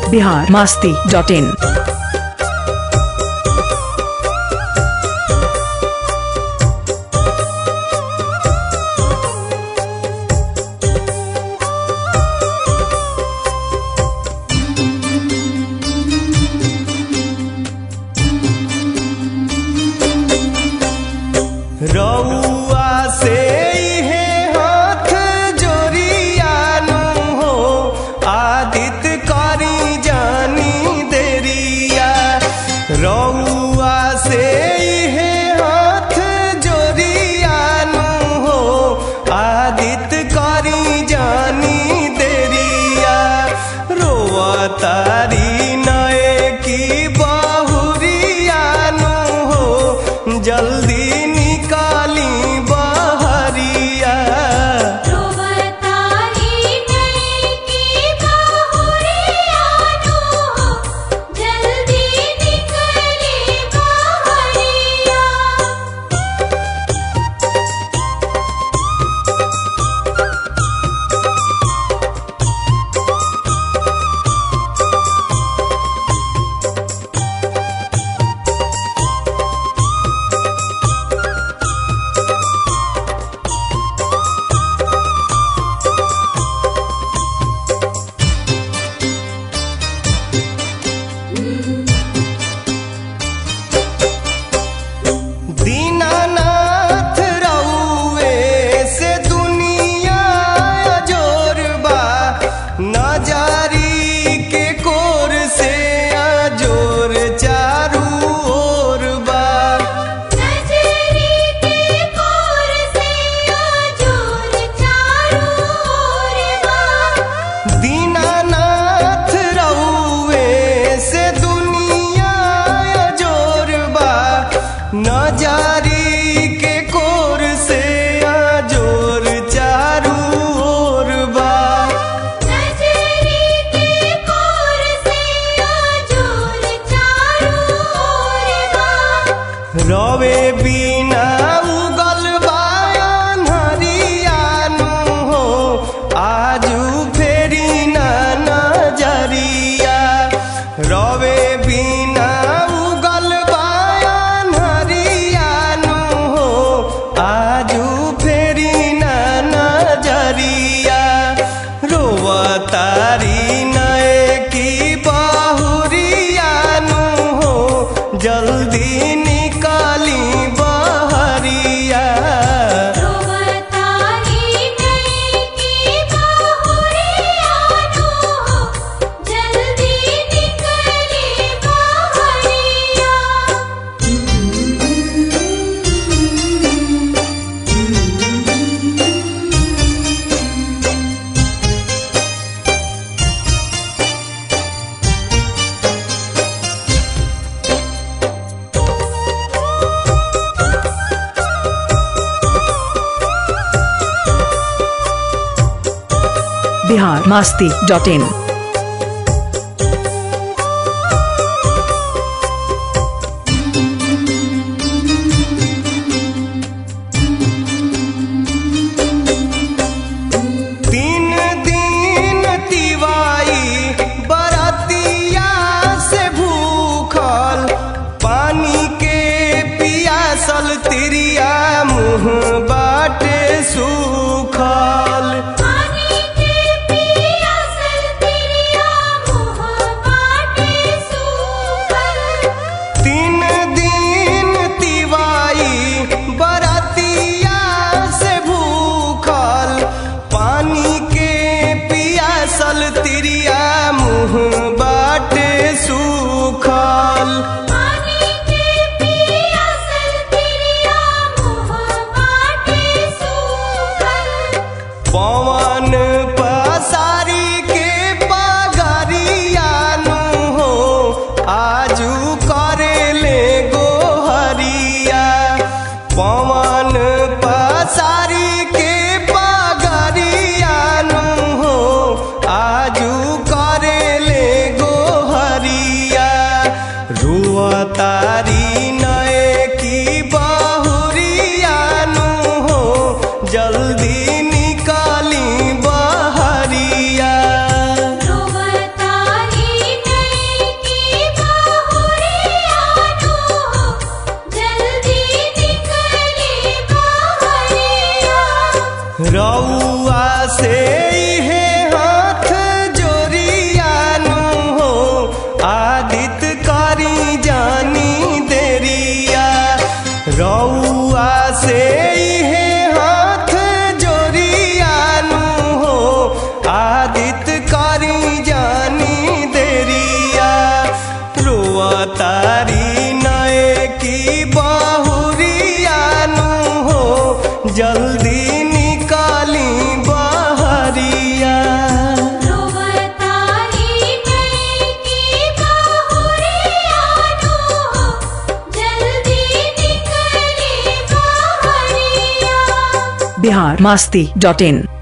Bihar Masti dot इन रउआ से इहे हाथ जोरियानु हो आदित करी जानी देरिया रउआ से इहे हाथ जोरियानु हो आदित करी जानी देरिया रोआ तारी नए की बहुरियानु हो जल्दी निकाली बहरिया रोवतारी नई की बाहुरियानो जल्दी निकले बाहरिया दीनानाथ रउए से दुनिया जोरबा नजारी के कोर से अजोर चारू ओर बा नजरी के कोर से आजोर चारों ओर बा दीनानाथ रउए से दुनिया जोरबा नजारी के कोर से अजोर चारू ओर बा नजरी के कोर से आजोर चारों ओर बा रवे बिना उगल बायन हरियानु हो आजू फेरी ना नजरिया रवे बिना उगल बायन हरियानु हो आजू फेरी ना नजरिया रोवा तारी नए की बहुरियानु हो जल्दी निकाली बहरिया रोवतारी नई की बाहुरियानो जल्दी निकले बाहरिया बिहार मास्ती डॉट इन तीन दिन तिवाई बरतिया से भूखल पानी के पियासल तिरिया मुँह बाटे सूखल पानी के पियासल बिहार मास्ती डॉट इन